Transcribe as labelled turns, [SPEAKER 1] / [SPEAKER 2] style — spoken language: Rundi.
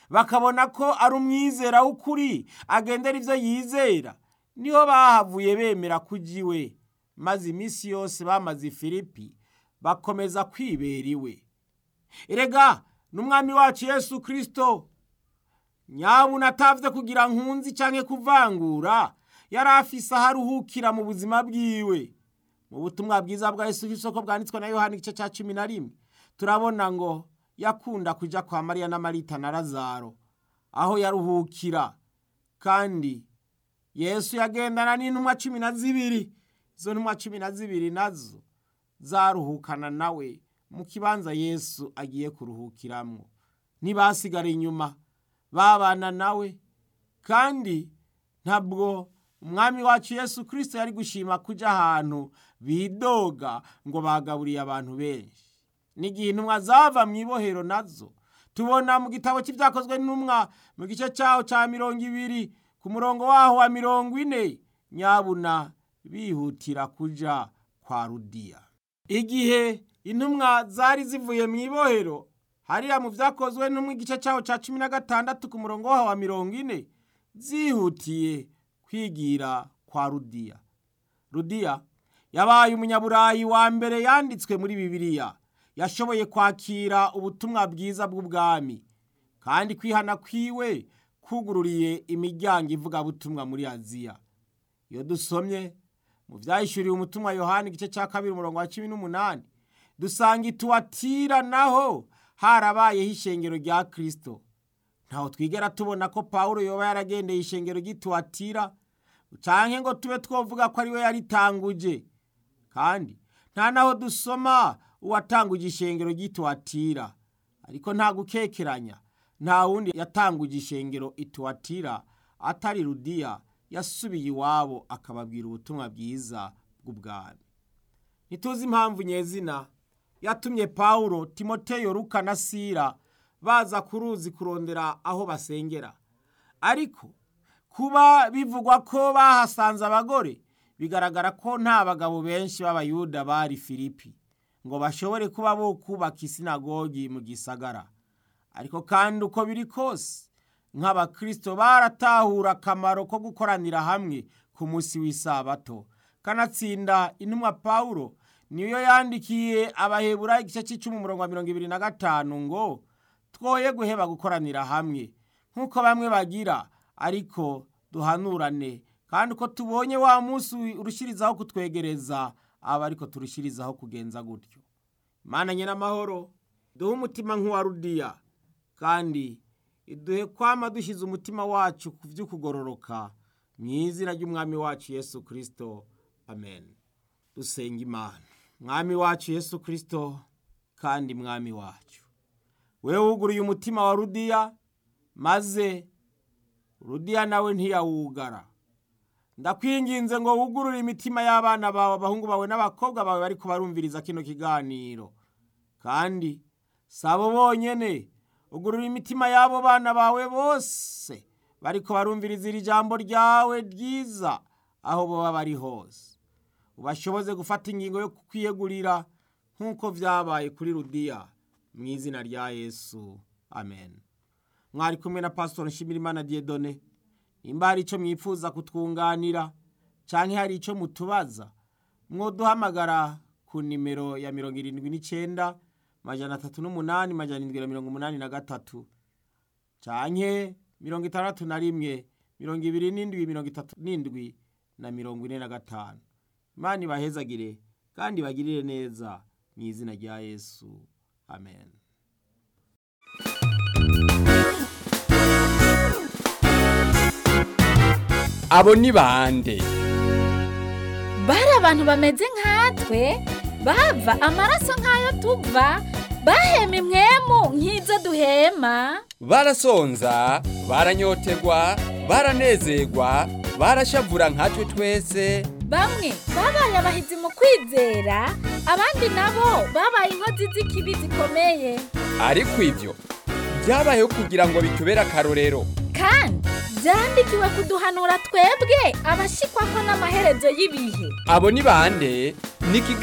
[SPEAKER 1] bakabona ko ari umwizera w'ukuri agendera ibyo yizera niho bahavuye bemera kujya iwe maze iminsi yose bamaze i filipi bakomeza kwibera iwe erega n'umwami wacu yesu kirisito nyabuna atavye kugira nkunzi canke kuvangura yari afise aho aruhukira mu buzima bwiwe mu butumwa bwiza bwa yesu isoko bwanditswe na yohani igice ca cumi na rimwe turabona ngo yakunda kuja kwa mariya na marita na lazaro aho yaruhukira kandi yesu yagendana n'intumwa cumi na zibiri izo ntumwa cumi na zibiri nazo zaruhukana nawe mu kibanza yesu agiye kuruhukiramwo ntibasigara inyuma babana nawe kandi ntabwo umwami wacu yesu kirisito yari gushima kujya ahantu bidoga ngo bagaburiye abantu benshi n'igihe intumwa zava mu ibohero nazo tubona mu gitabo cy'ibyakozwe n'intumwa mu gice cyaho cya mirongo ibiri ku murongo waho wa mirongo ine nyabuna bihutira kujya kwa rudiya igihe intumwa zari zivuye mu ibohero hariya mu byakozwe n'umwe igice cyaho cya cumi na gatandatu ku murongo waho wa mirongo ine zihutiye kwigira kwa rudiya rudiya yabaye umunyaburayi wa mbere yanditswe muri bibiliya yashoboye kwakira ubutumwa bwiza bw'ubwami kandi kwihana kwiwe kugururiye imiryango ivugabutumwa muri aziya iyo dusomye mu byayishyuriye umutumwa yohani igice cya kabiri umurongo wa cumi n'umunani dusanga ituwatira naho harabayeho ishengero rya kirisito ntaho twigera tubona ko paul yoba yaragendeye ishengero ry'ituwatira cyangwa ngo tube twavuga ko ari we yaritanguje kandi nta naho dusoma uwatanguje ishengero ry'ituwatira ariko nta gukekeranya nta wundi yatanguje ishengero ituwatira atari rudiya yasubiye iwabo akababwira ubutumwa bwiza bw'ubwami ntituzi impamvu nyezina yatumye pawulo timoteyo ruka na sira baza ku ruzi kurondera aho basengera ariko kuba bivugwa ko bahasanze abagore bigaragara ko nta bagabo benshi b'abayuda bari filipi ngo bashobore kuba bo kubaka isinagogi mu gisagara ariko kandi uko biri kose nk'abakirisito baratahura akamaro ko gukoranira hamwe ku munsi w'isabato kanatsinda intumwa pawulo niyo yandikiye abahebura igice cy'icumi umurongo wa mirongo ibiri na gatanu ngo twoye guheba gukoranira hamwe nk'uko bamwe bagira ariko duhanurane kandi uko tubonye wa munsi urushyirizaho kutwegereza aba ariko turushyirizaho kugenza gutyo imana n'amahoro duhe umutima nk'uwa rudiya kandi iduhe kwama dushyize umutima wacu ku by'ukugororoka mu izina ry'umwami wacu yesu kirisito amen dusenga imana mwami wacu yesu kirisito kandi mwami wacu we wuguruye umutima wa rudiya maze rudiya nawe ntiyawugara ndakwinginze ngo wugurure imitima y'abana bawe abahungu bawe n'abakobwa bawe bari kubarumviriza kino kiganiro kandi sabo bonyene ugurura imitima y'abo bana bawe bose bari kubarumviriza iri jambo ryawe ryiza aho baba bari hose ubashoboze gufata ingingo yo kwiyegurira nk'uko byabaye kuri rudiya mu izina rya yesu amen mwari kumwe na pasitori nshimirimana diyedone nimba hari icyo mwifuza kutwunganira cyangwa hari icyo mutubaza mwoduhamagara ku nimero ya mirongo irindwi n'icyenda majana atatu n'umunani majana irindwi na mirongo umunani na gatatu cyangwa mirongo itandatu na rimwe mirongo ibiri n'indwi mirongo itatu n'indwi na mirongo ine na gatanu imana ibahezagire kandi bagirire neza mu izina rya yesu amen
[SPEAKER 2] abo ni bande
[SPEAKER 3] bari abantu bameze nkatwe bava amaraso nk'ayo tuva bahema imwemu nk'izo duhema
[SPEAKER 2] barasonza baranyotegwa baranezerwa barashavura nkatwe twese
[SPEAKER 3] bamwe babaye abahizi mu kwizera abandi nabo babaye inkozi z'ikibi zikomeye
[SPEAKER 2] ariko ibyo byabayeho kugira ngo bitubere akarorero
[SPEAKER 3] kandi byandikiwe kuduhanura twebwe abashikwa ko n'amaherezo y'ibihe
[SPEAKER 2] abo ni bande ni